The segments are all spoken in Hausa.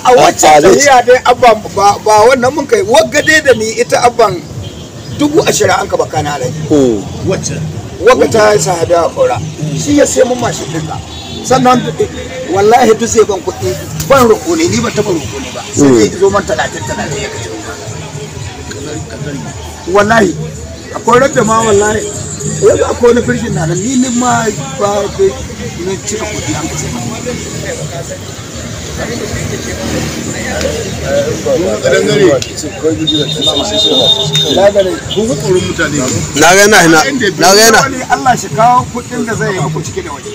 a wacce tahiya dai abban ba ba wannan mun kai wagga dai da ni ita abban dubu ashirin an ka baka na alaji wacce wagga ta sa hada a kora shi ya sai mun mashin dinka sannan wallahi duk zai ban kuɗi ban roƙo ne ni ban taɓa roƙo ne ba sai dai zo man talatin talatin ya kashe wallahi akwai rabda ma wallahi yanzu akwai wani firshin na nan ni ni ma ba ne cika kuɗi an kashe na ga yana na na ga yana wani Allah shi kawo kuɗin da zai yi muku cike da waje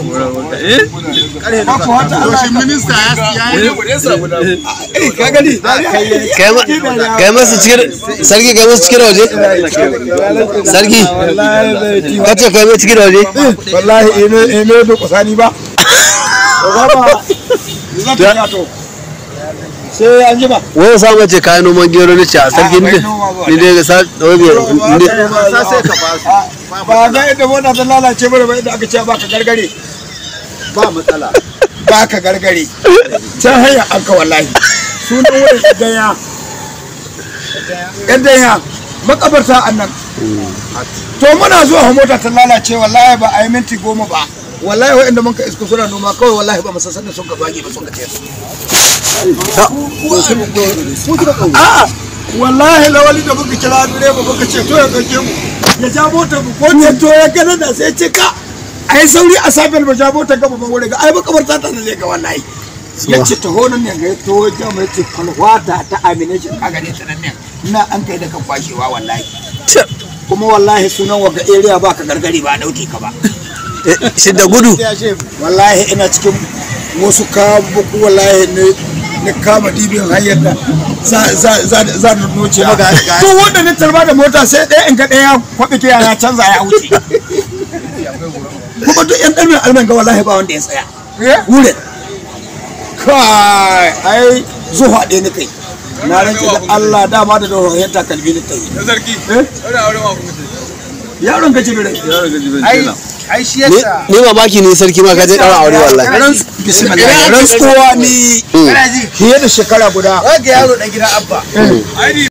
ba ku wata Allah Yaushe minista ya yi eh ka gani kai ma kai masa cikin sarki kai masa cikin da waje sarki kace kai masa cikin da waje wallahi ine ine da kusani ba ba ba zan ta to sai an ji ba wai sa mace kayan noman gero ne ce a sarki ne ni dai ga sa wabe ne sa sai ka ba su ba ga yadda mota ta lalace bara ba yadda aka ce ba ka gargare ba matsala ba ka gargare can hanya an ka wallahi sunan wurin daya yan daya makabarta annan to muna zuwa mota ta lalace wallahi ba a yi minti goma ba wallahi wa'anda mun ka isko suna noma kawai wallahi ba mu san da sun ka bage ba sun ka tayar a'a wallahi lawali da muka kira direba muka ce to ya dauke mu ya ja motar mu ko ne to ya gana da sai ce ka ai sauri a safiyar ba ja motar gaba ba wurin ga ai makabarta ta ne ga wallahi ya ce ta honon ne ga to ya mai ce kalwata ta amination ka gane ta nan ne ina an kai da kan kwashewa wallahi kuma wallahi sunan waga area ba ka gargari ba a dauke ka ba shi da gudu wallahi ina cikin wasu kabuku wallahi ne na kama dibin hanyar da za za za za na noce a to wanda na tarba da mota sai ɗaya in ga ɗaya kwaɓe ke ya canza ya wuce kuma duk yan ɗarmin alman ga wallahi ba wanda ya tsaya wurin kai ai zuwa ɗaya ni kai na rantse da Allah dama da dohohin takalmi ni kai sarki Eh? wani aure ma kuma ce yaron gaji birai ai ai shi ni yasa ni mamaki ne sarki ma ka je daura aure wallahi bismillah rantsuwa ni kana ji fiye da shekara guda wanda yaro dan gidan abba ai